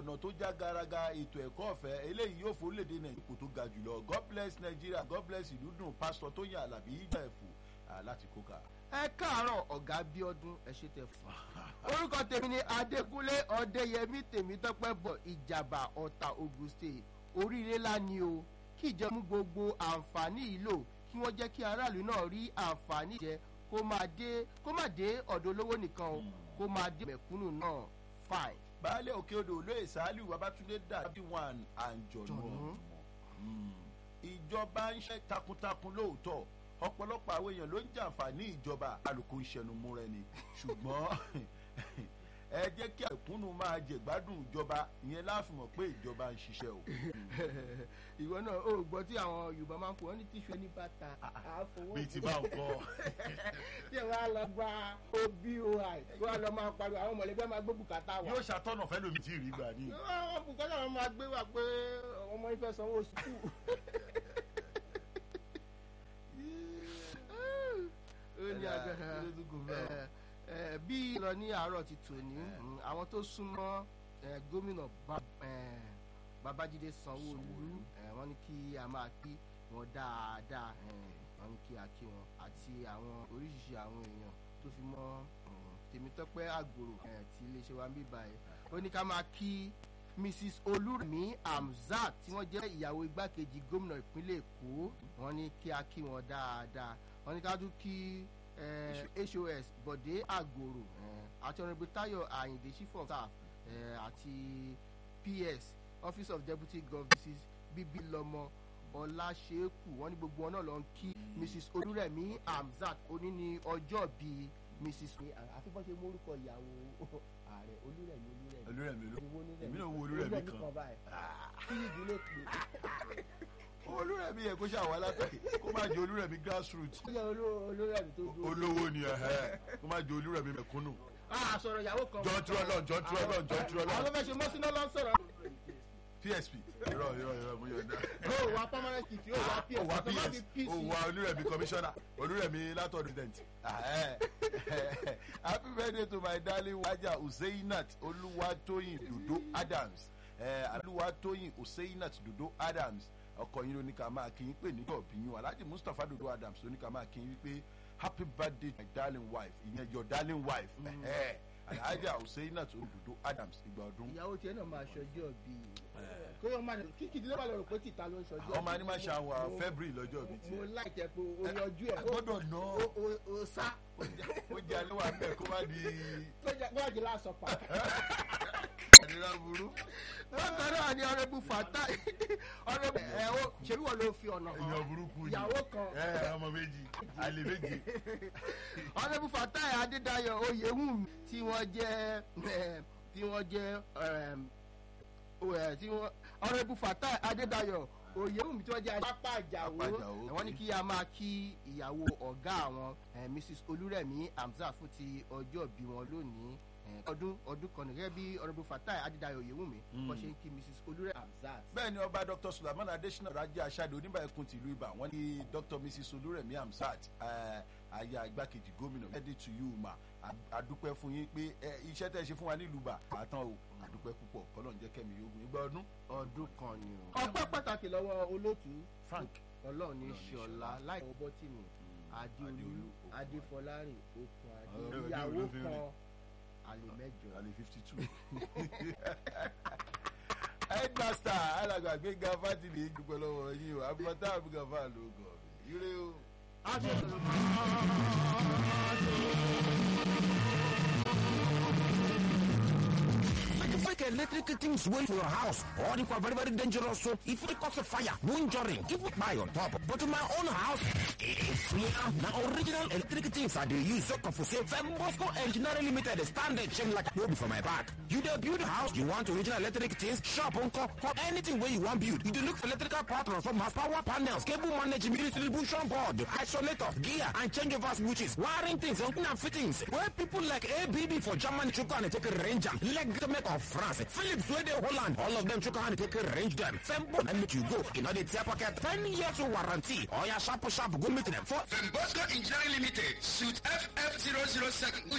ọ̀nà tó já garaga ètò ẹ̀kọ́ ọ̀fẹ́ eléyìí yóò fún orílẹ̀-èdè nàìjíríà kò tó ga jùlọ god bless nigeria god bless ìlú dùn pásítọ̀ tó yàn àlàbí ìgbà ẹ̀fọ́ láti kóka. ẹ káàárọ̀ ọ̀gá bíọ́dún ẹ ṣe tẹ fún un. orúkọ tèmi ni adékúnlé ọdẹyẹmí tèmítọ́pẹ́ bọ̀ ìjàmbá ọ̀tà ogun state oríire ńlá ni o kí ìjọba mú gbogbo àǹfààní yìí lò kí wọ́n jẹ́ kí aráàlú náà rí àǹfààní jẹ kó máa dé kó máa dé ọ̀dọ̀ olówó nìkan o kó máa dé mẹ̀kúnnù náà fine. baálé òkè odò olóyè sàálù babatunde dàbí wọn àǹjọ̀nù Jọ̀nù. ìjọba ń ṣe takuntakun lóòótọ́ ọ̀pọ̀lọpọ̀ àwọn èèyàn ló ń jàǹfààní ìjọba alùpùpù ń ṣẹnu mú rẹ ni ṣùgbọ́n ẹ jẹ́ kí àìkúnnù máa jẹ̀gbádùn ìjọba ìyẹn láàfin mọ̀ pé ìjọba ń ṣiṣẹ́ o. ìwọ náà ó gbọ́ tí àwọn yorùbá máa ń pè wọ́n ní tíṣu ẹni bàtà àfọwọ́ bíi ti bá ń kọ́ tí ẹ wá lọ gba oboi kó wá lọ máa pariwo àwọn mọ̀lẹ́bí máa gbé bùkátà wá. yóò ṣàtọ̀nà fẹ́ lómi tí ì rí gbà ní. àwọn bùkátà wọn máa gbé wá pé ọmọ yín fẹ́ sanwó sùkúù. ó ní agbára ẹ, ẹ, bí lọ ní àárọ̀ ti tòní mm, àwọn tó súnmọ́ ẹ, gómìnà Ba- ẹ, babájídé sanwó-olú ẹ, wọ́n ní kí a máa kí wọn dáadáa ẹ, wọ́n ní kí a kí wọn àti àwọn oríṣiríṣi àwọn èèyàn tó fi mọ́ mm, tèmítọ́pẹ́ àgbòrò ẹ, tí iléeṣẹ́ wa ń bí báyìí ó ní ká máa kí mrs olúrẹ̀mí hamzat tí wọ́n jẹ́ ìyàwó igbákejì gómìnà ìpínlẹ̀ èkó wọ́n ní kí a kí wọn dáadáa wọ́n ní ká tún kí eh, hos bọ̀dé àgòrò eh, àti ọ̀nàbí táyọ̀ àyìndé chief of staff eh, àti ps office of deputy governor mrs bíbí lọmọ ọláṣẹ́kù wọ́n ní gbogbo wọn náà lọ ń kí mrs olúrẹ̀mí hamzat oní ní ọjọ́ bíi mrs àfihàn ṣe mórúkọ ìyàwó ààrẹ olúrẹ̀mí olúrẹ̀mí olúrẹ̀mí ló ìwọ onírẹ̀mí èmi náà wo olúrẹ̀mí kan kan báyìí kí ìdílé pé olúrẹ̀mí yẹ kó ṣàwọn alátọ̀kì kó má jẹ olúrẹ̀mí grassroots ó yẹ olú- olúrẹ̀mí tó dúró. olówó ni ẹ̀hẹ́ kó má jẹ olúrẹ̀mí mẹ̀kúnnù. a sọ̀rọ̀ ìyàwó kan. Jọ tú Ọlọ́run, jọ tú Ọlọ́run, jọ tú Ọlọ́run. àwọn tó fẹ́ ṣe mọ́sínà ló ń sọ̀rọ̀. psp irọ́ irọ́ irọ́ mo yọ̀ǹda. ó wà permanent kit ó wà ps ó wá tó bá fi ps pc. ó wá olúrẹ̀mí commissioner olúrẹ̀mí látọ̀ president. happy birthday to my darling waja useinat olúwatóyìn dodo adams Eh, olúwatóyìn useinat dodo adams ọkọ yín ló ní ká máa kí yín pé nígbà òbí yín alhaji mustapha dodo adams ló ní ká máa kí yín wípé happy birthday to my darling wife ìyẹn your darling wife Eh, alhaja useinat dodo adams ìgbà ọdún. ìyàwó tiẹ̀ náà máa ṣọjọ́ bíi. kó yọ máa kí kìdí ló bá lọ rò pé tìta ló ń ṣọjọ́. ọmọ ní máa ṣe àwọn february lọ́jọ́ òbí mo tiẹ̀. láìjẹ pé o yọjú ẹ̀. gbọ́dọ̀ ná o o o sá. ó jẹ́ alẹ́ wà bẹ́ẹ̀ kó má di tó jẹ́ pé ọ̀jẹ̀ lásán pa. àdírà burú. bákan náà ni ọ̀rẹ́bù fàtà ọ̀rẹ́bù ẹ̀ o ṣèlú wọn ló fi ọ̀nà hàn. èèyàn burúkú ni ìyàwó kan. ẹ ọmọ méjì àlè méjì. ọ̀rẹ́bù fatai adédayọ̀ oyèwùmí tí wọ́n jẹ́ eh, tí wọ́n jẹ́ ehm, o- eh, tí wọ́n ọ̀rẹ́bù fatai adédayọ̀ oyèwùmí tí wọ́n jẹ́ apá àjàwó Apá Àjàó, wọ́n ní okay. kí a máa kí ìyàwó ọ̀gá àwọn eh, mrs olúrẹ̀mí hamzat fún ti ọjọ́ bí wọn lónìí eh, ọdún ọdún kan nìyẹn bí ọ̀rẹ́bù fatai adédayọ̀ oyèwùmí wọ́n ṣe ń kí mrs olúrẹ̀mí hamzat. bẹ́ẹ̀ ni ọba dr sulaiman adesina rajá aṣáde oníbà ẹkùn tìlú ibà wọ́n ní dr mrs olúrẹ̀mí hamsat eh, aya igbákejì gómìnà ready to you ma A- adúpẹ́ fún yín pé eh, iṣẹ́ tẹ́ ẹ ṣe fún wa nílùú bà àtàn o adúpẹ́ púpọ̀ kọ́lọ́n jẹ́ kẹ́mi yóò gùn ìgbà ọdún. ọdún kan ni o. ọpẹ́ pàtàkì lọ́wọ́ olóòtú frank ọlọ́run ní Ọlọ́run ní ṣọlá ṣọlá. láì ọbọ̀ tì mí adéolú Adéolú, Okun. adéfọlárìn okun adé Ọlọ́run ìyàwó ló fi kan rìn. àlè mẹ́jọ. àlè fifty two. headmaster alàgbà gbẹ̀ngà fátìlì dúpẹ́ lọ́wọ́ yín o abúlọ́tà abúgàfà ló gọ̀ ire o. Fake electric things wait for your house or if are very very dangerous so if it cause a fire no injury keep it by on top but in my own house it's free now original electric things I dey use so for say Fembosco Engineering Limited stand a chain like no be for my back you dey build house you want original electric things shop unko or anything wey you wan build you dey look for electrical power transformers power panels cable management distribution board isolator gear and changeover switches wiring things hooking and fittings wey people like ABB for Germany chook hand take arrange am leg to make of France Philips wey dey Holland all of them chook hand take arrange them Fembo na make you go e no dey tear pocket ten years warranty oya sharp sharp go meet them for Fembosco Engineering Limited, suit FF007